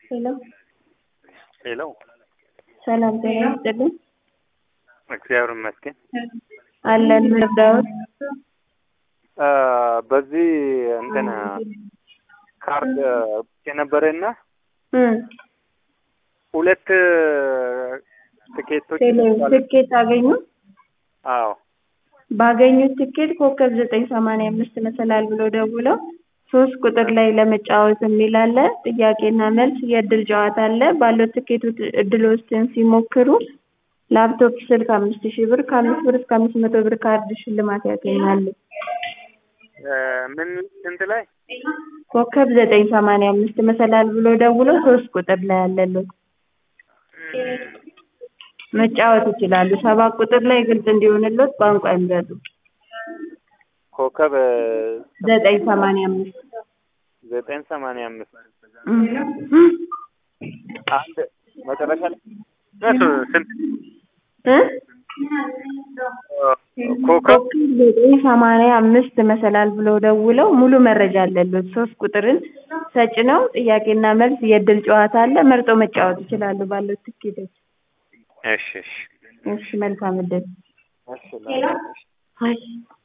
ሄሎ ሄሎ ሰላም ጤና ይስጥልኝ። እግዚአብሔር ይመስገን። አለን ምርዳዎት አ፣ በዚህ እንትን ካርድ የነበረና እም ሁለት ትኬቶች ቴሌ ትኬት አገኙ። አዎ ባገኙት ትኬት ኮከብ ዘጠኝ ሰማንያ አምስት መሰላል ብሎ ደውለው ሶስት ቁጥር ላይ ለመጫወት የሚል አለ። ጥያቄና መልስ የእድል ጨዋታ አለ። ባለው ትኬቱ እድሎችን ሲሞክሩ ላፕቶፕ፣ ስልክ አምስት ሺህ ብር ከአምስት ብር እስከ አምስት መቶ ብር ካርድ ሽልማት ያገኛሉ። እ፣ ምን ስንት ላይ ኮከብ ዘጠኝ ሰማንያ አምስት መሰላል ብሎ ደውለው ሶስት ቁጥር ላይ ያለሉት መጫወት ይችላሉ። ሰባት ቁጥር ላይ ግልጽ እንዲሆንሎት ቋንቋ ይምረጡ። ኮከብ ዘጠኝ ሰማንያ አምስት ዘጠኝ ሰማንያ አምስት እም። አንድ መጨረሻ ላይ እነሱ ስንት እ? ኮከብ ኮከብ ዘጠኝ ሰማንያ አምስት መሰላል ብለው ደውለው ሙሉ መረጃ አለሎት። ሶስት ቁጥርን ተጭነው ጥያቄና መልስ የእድል ጨዋታ አለ። መርጦ መጫወት ይችላሉ ባለው ትኬቶች። እሺ እሺ እሺ መልካም እድል። እሺ ላ- አይ